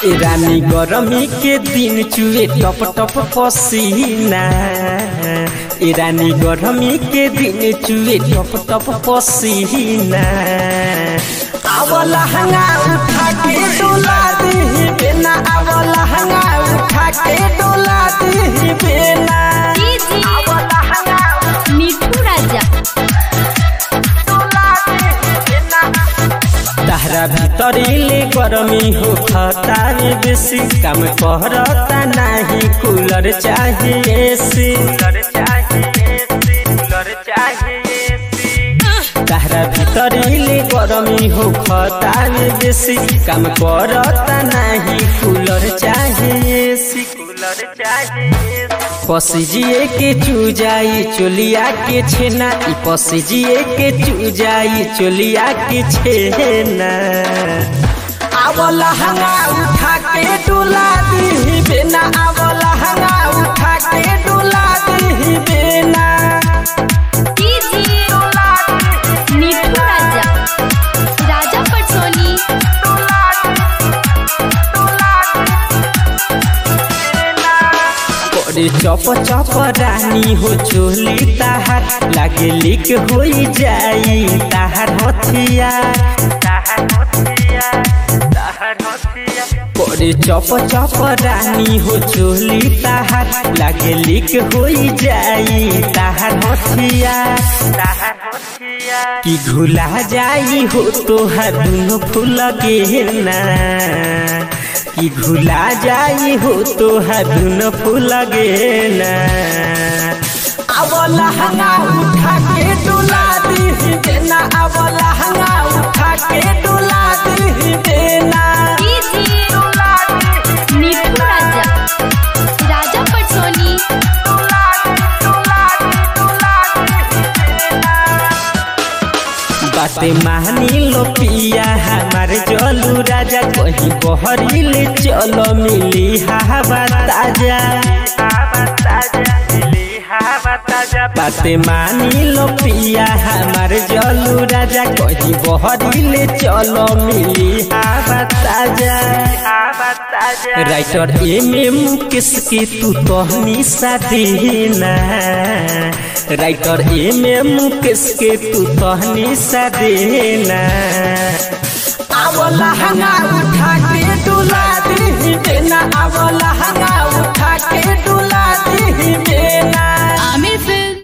ए रानी गरमी के दिन चुए टप टप पसीना ए रानी गरमी के दिन चुए टप टप पसीना आवला हंगा उठा के डोला दी बेना आवला हंगा उठा के डोला दी बेना डीजे आवला हंगा मिठू राजा डोला दी बेना तहरा भीतरीले गरमी हो खता में बेसी काम करता नहीं कूलर चाहिए एसी तहरा भीतरीले गरमी हो खता में बेसी काम करता नहीं कूलर चाहिए एसी कूलर चाहिए पसीजिए के चूजाई चोलिया के छेना ई पसीजिए के चूजाई चोलिया के छेना आवला हंगा उठा के डोला दी बेना आवला हंगा उठा के डोला दी बेना डीजे मिठू राजा राजा पटसोनी करे चप चप रानी हो चोली ताहार लागे लिक होई जाई ताहार हथिया करे चप चप रानी हो चोली ताहार लागे लिक होई जाई ताहार हथिया कि घुला जाई हो तोहार दुनो फूल गेना कि घुला जाई हो तोहार दुनो फूल गेना आवला हंगा उठा के डोला दी देना आवला हंगा उठा के डोला दी देना डीजे मिठू राजा राजा पटसोनी बाते मानी लो पिया हमार जलू राजा कहीं बहरीले चलो मिली हवा ताजा बाते मानी लो पिया हमार जलू राजा कहीं बहरीले चलो मिली हवा ताजा राइटर एम एम किसके तू तहनी साधीना राइटर एम एम किसके तू तहनी साधीना आवला हंगा उठा के डुला दी देना आवला हंगा उठा के डुला दी देना